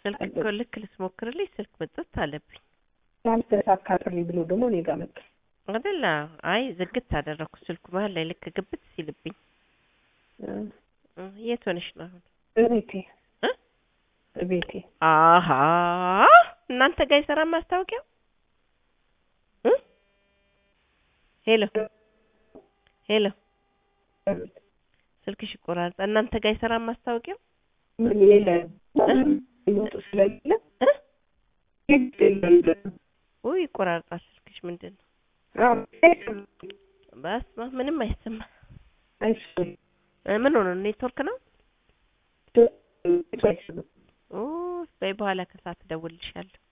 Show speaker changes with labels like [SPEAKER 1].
[SPEAKER 1] ስልክ እኮ ልክ ልትሞክርልኝ ስልክ መጥቶት አለብኝ
[SPEAKER 2] ያልተሳካልኝ ብሎ ደግሞ እኔ ጋር መጣ።
[SPEAKER 1] አይደለ? አይ ዝግት አደረኩ ስልኩ መሀል ላይ ልክ ግብት ሲልብኝ። እ፣ የት ሆነሽ ነው አሁን?
[SPEAKER 2] እቤቴ
[SPEAKER 1] እ?
[SPEAKER 2] እቤቴ
[SPEAKER 1] አሀ እናንተ ጋር አይሰራም ማስታወቂያው? እ? ሄሎ ሄሎ፣ ስልክሽ ይቆራረጣል። እናንተ ጋር አይሰራም ማስታወቂያው?
[SPEAKER 2] ምን የለም ይወጡ ስለሌለ
[SPEAKER 1] እ?
[SPEAKER 2] የለም።
[SPEAKER 1] ውይ ይቆራረጣል ስልክሽ። ምንድን ነው?
[SPEAKER 2] አዎ፣
[SPEAKER 1] በስመ አብ ምንም አይሰማ።
[SPEAKER 2] አይሰማም።
[SPEAKER 1] እ፣ ምን ሆነ? ኔትወርክ ነው?
[SPEAKER 2] አይሰማም።
[SPEAKER 1] ኦ በይ በኋላ ከሰዓት እደውልልሻለሁ።